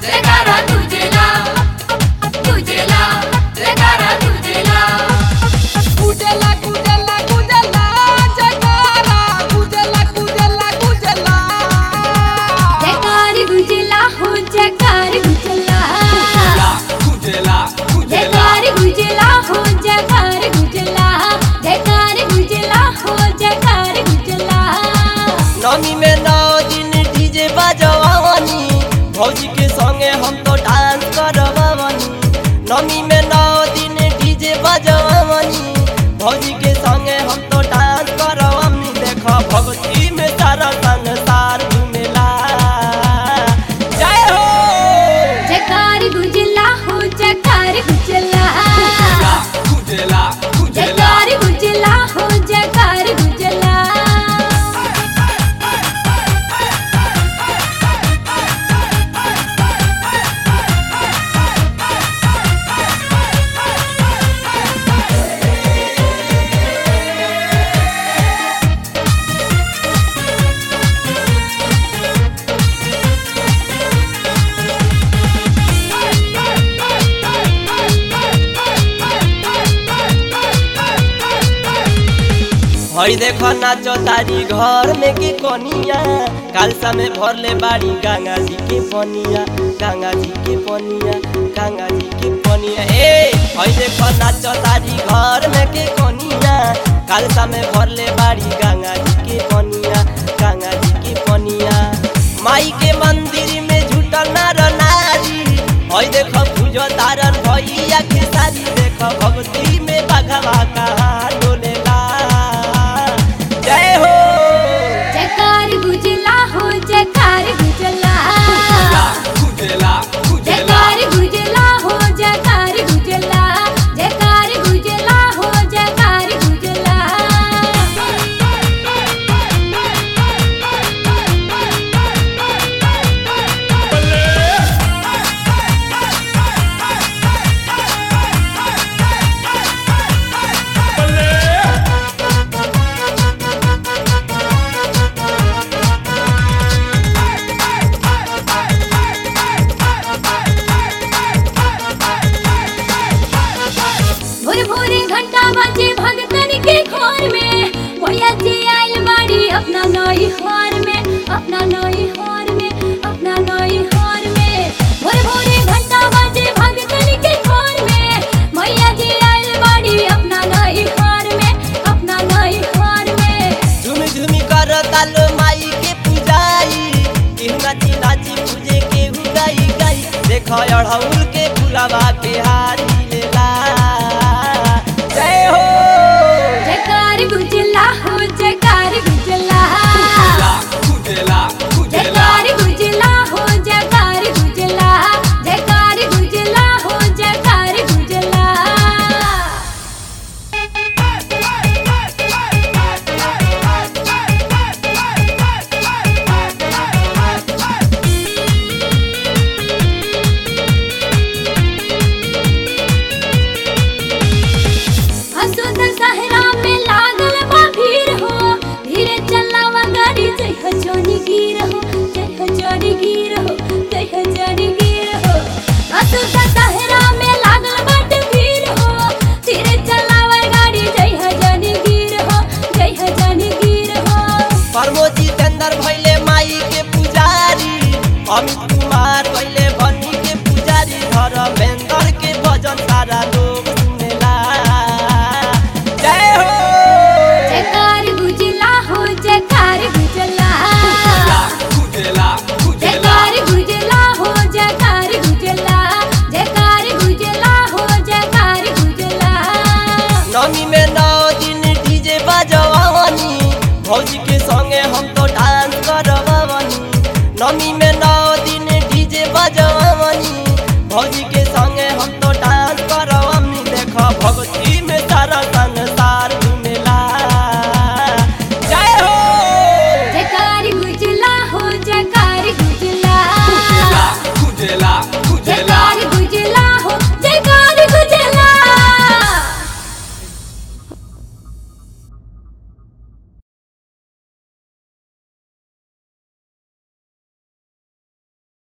जयकारा तुझेला तुझेला जयकारा तुझेला गुजला गुजला गुजला जयकारा गुजला गुजला गुजला जयकार गुजला हो जयकार गुजला गुजला जयकार गुजला हो जयकार गुजला जयकार गुजला हो जयकार गुजला नमी में नौ दिन डीजे बजवानी भौजी के संगे हम तो डांस करवानी नमी में नौ दिन डीजे बजवानी भौजी के संगे हम तो डांस करवानी देखो भक्ति में सारा संसार झूमेला जय हो जयकार गुजला हो जयकार गुजला गुजला जयकार गुजला हो जयकार गुजला हई देखो नाचो तारी घर में की कोनिया कालसा में भरले बाड़ी गंगा जी के पनिया गंगा जी के पनिया गंगा जी के पनिया ए हई देखो नाचो तारी घर में के कोनिया कालसा में भरले बाड़ी गंगा जी के पनिया गंगा जी के पनिया माई के मंदिर में झूठल नर नारी हई देखो पूजो तारन भैया के सारी देखो भक्ति में बघवा कहा डोलेला जय हो जयकार गुजला हो जयकार गुजला जयकार गुजला हो जयकार गुजला जयकार गुजला हो जयकार गुजला भोर भोरे घंटा बजे भगतन के घर में भैया जी आइल बाड़ी अपना नई हार में अपना नई हार में अपना नई हार में भोर भोरे घंटा बजे भगतन के घर में भैया जी आइल बाड़ी अपना नई हार में अपना नई हार में झुमी झुमी कर तालो माई के पूजाई केहू नाची नाची पूजे केहू गाई गाई देखो अढ़ौल के फुलावा के हारी लेला जय हो जयकार गुजला हो जयकार गुजला जयकार गुजला हो जयकार गुजला जयकार गुजला हो जयकार गुजला हसुद सहरा में लागल बा भीड़ हो धीरे चलावा गाड़ी जय हो जोनी गिर हो जय हो जोनी गिर हो जय हो जोनी गिर हो हसुद सहरा में लागल बाट भीड़ हो धीरे चलावा गाड़ी जय हो जोनी गिर हो जय हो जोनी गिर हो प्रमोद जितेंद्र भैले माई के पुजारी अमित कुमार भैले भनी के पुजारी धर्मेंद्र के भजन सारा लोग